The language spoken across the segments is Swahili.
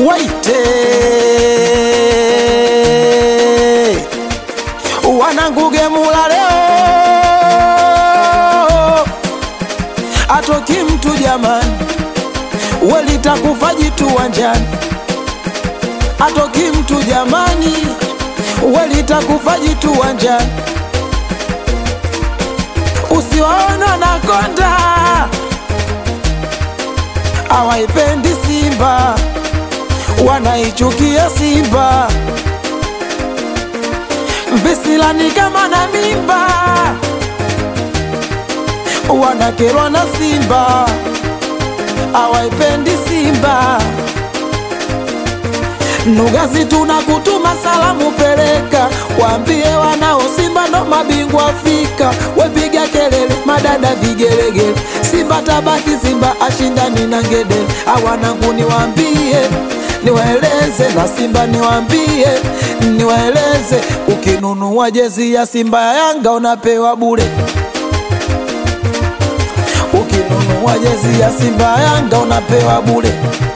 waite wananguge mula leo atoki mtu jamani, welitakufa jitu wanjani, atoki mtu jamani, welitakufa jitu wanjani, usiwaona na konda hawaipendi Simba, wanaichukia Simba, visilani kama na mimba, wanakerwa na Simba, hawaipendi Simba. Nugazi tunakutuma salamu, peleka waambie wanao Simba ndo mabingwa Afrika. Wepiga kelele, madada vigelegele, Simba tabaki, Simba ashindani na ngedele. Awanangu niwaambie, niwaeleze na Simba niwaambie, niwaeleze, ukinunua jezi ya Simba ya Yanga unapewa bure ukinunua jezi ya Simba ya Yanga unapewa bure.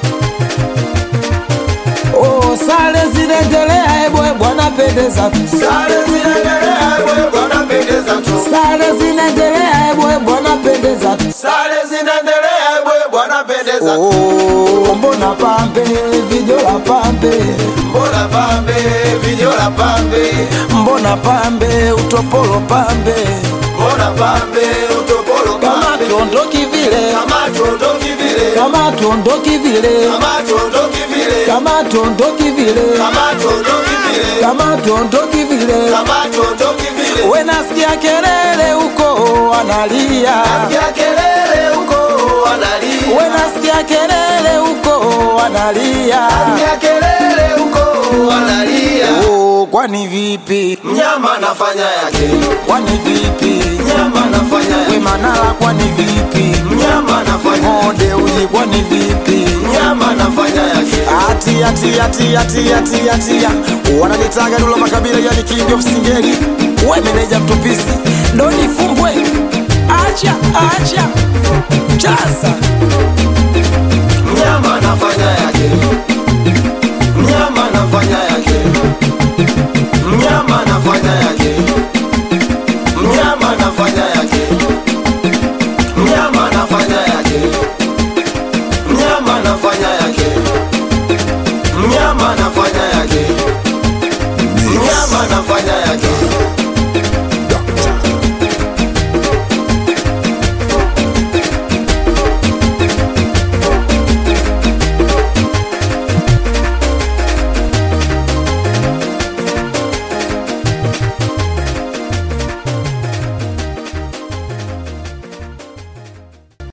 Oh, sare zinaendelea, ebwe bwana pendeza tu. Sare zinaendelea ebwe bwana pendeza tu. Sare zinaendelea, ebwe bwana pendeza tu. Sare zinaendelea ebwe bwana pendeza tu. Oh, mbona pambe vijola pambe, Mbona pambe vijola pambe, mbona pambe utopolo pambe, mbona pambe utopolo kama pambe, tuondoki vile, kama tuondoki vile, kama tuondoki vile, kama tuondoki vile, kama tuondoki vile, kama tuondoki vile, kama tuondoki vile. kama tuondoki vile. We nasikia kelele huko wanalia, Nasikia kelele huko wanalia, we nasikia kelele huko wanalia. nasikia kelele huko wanalia. Oh, kwani vipi? Mnyama anafanya yake, Kwani vipi? mnyama anafanya We yake, Manara, kwani vipi? mnyama anafanya yake, Monde uji, kwani vipi? mnyama anafanya yake. Ati ati ati ati ati ati wananitaga Dula Makabila, yani king of singeli. We meneja mtupisi, doni fumbwe, acha acha chaza Mnyama anafanya yake, mnyama anafanya yake, mnyama anafanya yake, mnyama anafanya yake, mnyama anafanya yake, mnyama anafanya yake, mnyama anafanya